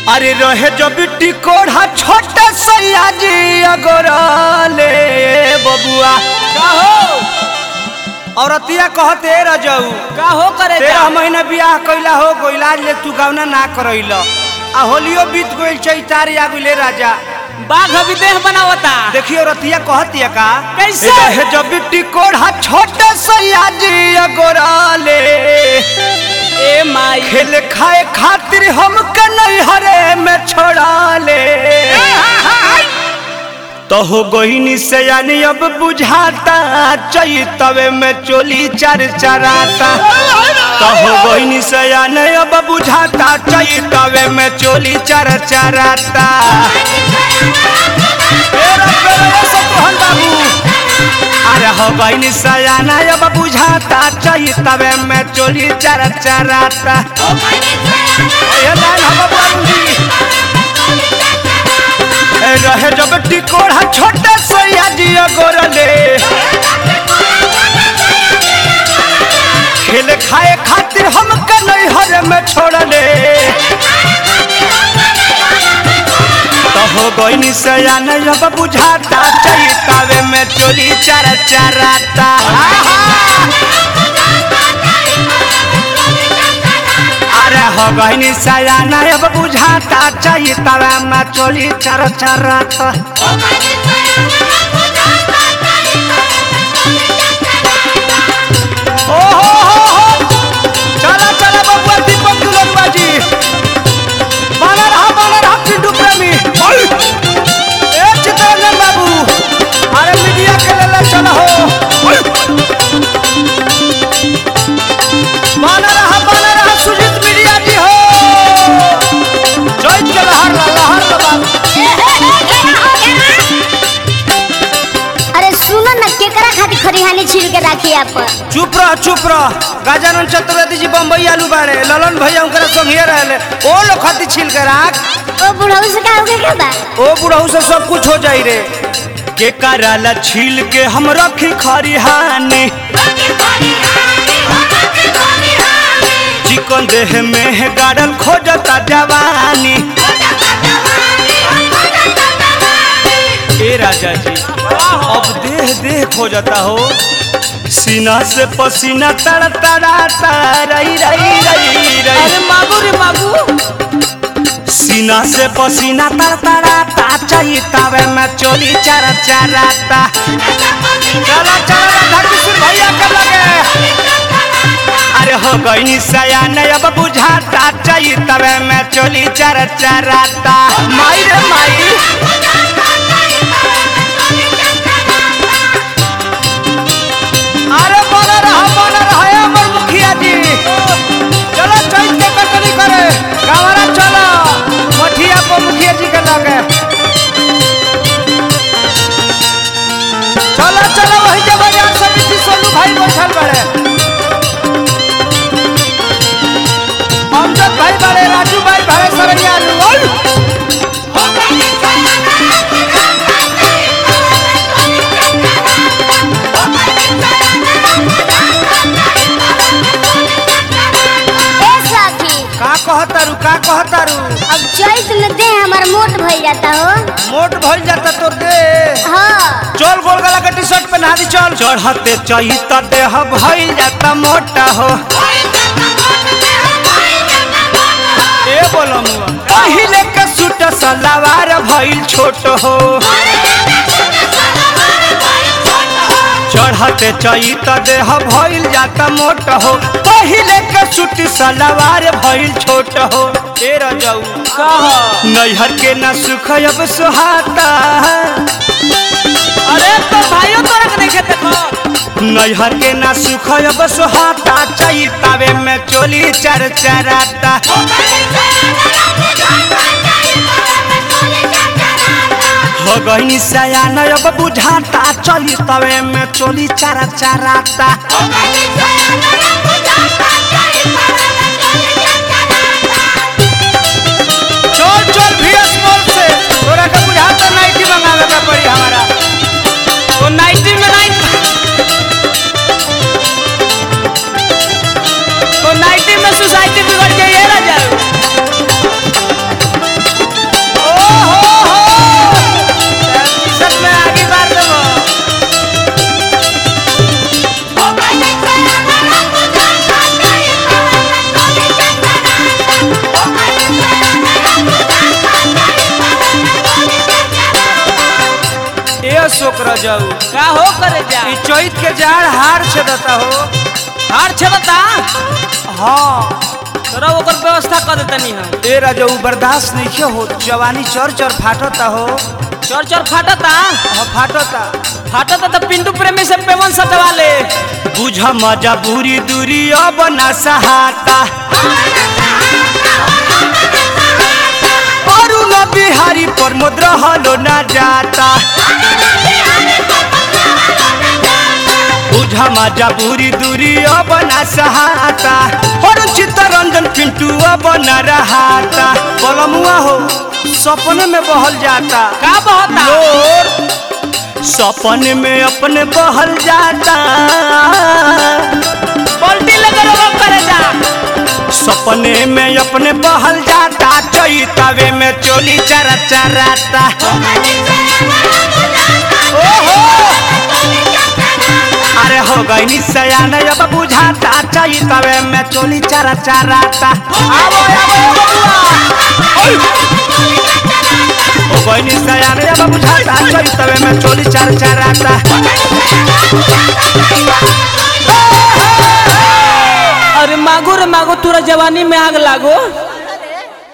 अरे रहे जो बिट्टी कोढ़ा छोटे सैया जी अगोरले बबुआ का हो औरतिया कहते रजऊ का हो करे जा तेरह महीना बियाह कैला हो गोइला ले तू गावना ना करैल आ होलियो बीत गइल चैतार आ गइले राजा बाघ अभी देह बनावता देखियो रतिया कहतिया का कैसे? रहे जो बिट्टी कोढ़ा छोटे सैया जी अगोरले ए माई खेल खाए खातिर हम नहीं हरे में छोड़ा ले तो हो गोहिनी से यानी अब बुझाता चैतवे में चोली चर चराता तो हो गोहिनी से यानी अब बुझाता चैतवे में चोली चर चराता ए रब्बे रे सतोहन बाबू अरे हो गईनी सयाना अब बुझाता चैतवे में चोली चर चराता ए लाइन हम बाबूजी ए रहे जब टिकोड़ा छोटे सैया जी गोरले खेल खाए खातिर हम कन्हई हर में छोड़ले तो हो गईनी सयाना अब बुझाता चैतवे में चोली चर चराता अरे हो गईनी सयाना अब बुझाता चैतवे में चोली चर चराता ओ हो हो हो चला चला बबुआ दीपक दुलरुआ जी बानर रहा बानर रहा पिंटू प्रेमी ओय! ए चित्तरंजन बाबू अरे मीडिया के ले ले चला हो ओय! बानर रहा बानर रहा सुजीत मीडिया जी हो जय के लहर ला लहर ला बाबू अरे सुनो न केकरा खातिर खरिहानी छील के राखी आप चुप रह चुप रह गजानन चतुर्वेदी जी बम्बई आलू बाड़े ललन भैया उनकरा संगे रहले ओ लोग खाती छील के राख ओ बुढ़ऊ से का होगे क्या बा ओ बुढ़ऊ से सब कुछ हो जाई रे के कराला छील के हम रखी खरिहानी चिकन देह में है गाड़ल खोजता जवानी ए राजा जी अब देह देह खोजता हो सीना से पसीना तड़ तड़ाता रही रही रही रही अरे मागू रे मागू सीना से पसीना तर तराता चैतवे में चोली चर चराता चला चला राधा किशोर भैया के लगे अरे हो गई सयान अब बुझाता चैतवे में चोली चर चराता माई रे माई अरे बोला रहा बोला रहा है अमर मुखिया जी चलो चैत के कटनी करे गावरा चलो मठिया को मुखिया जी के लगे चलो चलो वही के बाजार समिति सोनू भाई बैठल बड़े अमजद भाई बड़े राजू भाई बड़े सरनिया लोल ए साथी का कहतारू का कहतारू अब चैत में दे हमार मोट भइल जाता हो मोट भइल जाता तोर दे हाँ चल गोल गला के टी शर्ट पहना दी चल चढ़ते चहित देह भइल जाता मोटा हो ए बोलम पहिले के सूट सलवार भइल छोट हो चढ़ते चहित देह भइल जाता मोट हो पहिले के सूट सलवार भइल छोट हो ए रजऊ कहा नैहर के न सुख अब सुहाता अरे तो भाइयों तोरा के नहीं खेते खा नैहर के ना सुख अब सुहाता चैतावे में चोली चर चराता हो गई सयान अब बुझाता चली तवे में चोली चर चराता चल चल भीएस मॉल से तोरा के बुझाता नाइटी मंगावे के पड़ी हमारा तो नाइटी में नाइट तो नाइटी में सोसाइटी बिगड़ गई है राजा रजाऊ का हो करे जा ई चैत के जाड़ हार छेदता हो हार छबता हाँ तोरा ओकर व्यवस्था कर देतनी हम ए रजाऊ बर्दाश्त नहीं हो जवानी चर चर फाटता हो चोर चोर फाटता हाँ फाटता फाटता तो पिंटू प्रेमी से पेवन सटवा ले बुझ मजा बुरी दूरी अब ना सहाता अरुण बिहारी प्रमोद रहलो ना जाता बुझ मजा बुरी दूरी अब ना सहाता और चित्तरंजन पिंटू अब ना रहाता बलमुआ हो सपने में बहल जाता का बहता लोर सपने में अपने बहल जाता पलटी लगे वो करे जा सपने में अपने बहल जाता चैतावे में चोली चरा चराता ओहो अरे हो गई सयान अब बुझाता चैतावे में चोली चरा चराता आवो आवो बबुआ ओय हो गई सयान अब बुझाता चैतावे में चोली चरा चराता अरे मागो रे मागो तोरा जवानी में आग लागो